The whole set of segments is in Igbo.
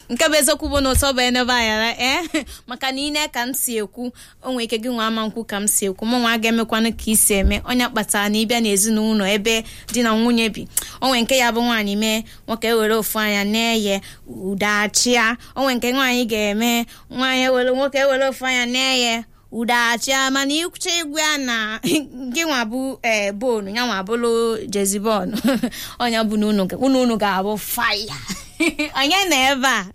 nke bụ eziokwu bụ na ụtọ bụ enebe anyara ee maka na ine ka m si ekwu o nwere ike gị nwa ama nkwu ka m si ekwu mụ nwa ga-emekwanụ ka isi eme onye kpatara na ịbịa n'ezinụlọ ebe di na nwunye bi o nwere nke ya bụ nwaanyị mee nwoke were ofu anya na-eye udachịa o nwere nke nwaanyị ga-eme nwaanyị were nwoke were ofu anya na-eye udachịa mana ịkwụcha igwe ya na gị nwa bụ ee bonu ya nwa bụrụ jezibon onye bụ na unu unu ga-abụ faya onye nọ ebe a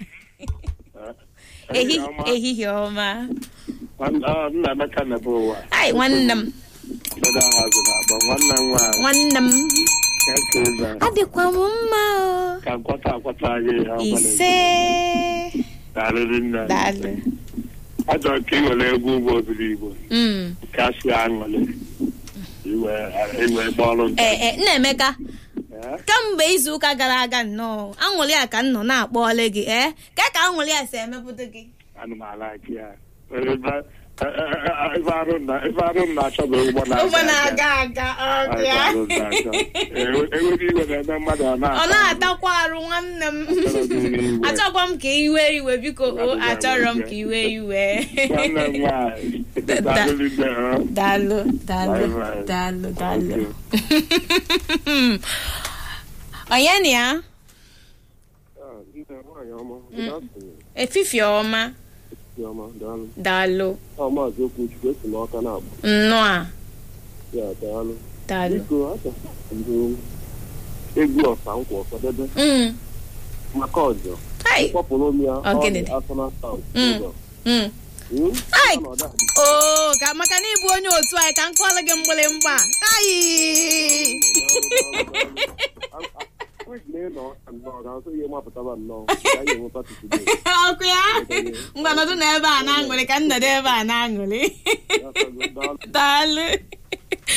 Ehi- ehihie ọma nna Emeka na-ebe ụwa ai nwanne m Feda Hazi na-agba nwanne m nwaanyị nwanne m ka ka ịza adịkwa m mma o ka nkwata akwata gị ha ise darịrị nne daalụ achọrọ ka ị were egwu ugbo obiri igbo Mm. ka si aṅụrị iwe iwe gbalụ nta ee ee, nna emeka Eh? kemgbe izu ụka gara aga nnọọ aṅụrị a ka m nọ na-akpọọle gị ee ka ka aṅụrị a si emepụta gị ana m alaki ya Ebe- e- e- e- ebe arụ na- ebe arụ m na-achọ bụ ụgbọ ụgbọ na-aga na-aga aga Ebe ọbịa arụ m na-achọ. Ewe- ewere iwe na-eme mmadụ ọ ọ na-ata na-atakwa arụ nwanne m achọkwa m ka iwe iwe biko o achọrọ m ka iwe iwe nwanne m nwaanyị darịrị nne ha daalụ daalụ Bye bye. daalụ daalụ Okay. onye na ya Ah, nne nwaanyị ọma, good afternoon. efifie ọma Dị ọma, daalụ. daalụ Ọ maazị Okwuchukwu esi n'ọka na-agba. nnọọ a Ya, daalụ. daalụ Biko, achọrọ m ndị egwu ọsa nkwa ọsadebe Mm, maka ọjọọ. hai, Kpọpụrụ m ya Ọ gịnị dị? Arsenal South. Mm. ụzọ. mm. Hmm? Ai! Ọnọdụ a dị oo ka maka na ịbụ onye otu anyị ka m kụọrọ gị mgbịrịmgba ayi Wig na ịnọ nnọọ ga-asụ ihe mapụtaba nnọọ ka anyị enwe pati today. ọkụ ya ngwa nọdụ na ebe a na-aṅụrị ka m nọdụ ebe a na-aṅụrị Ya, daalụ. daalụ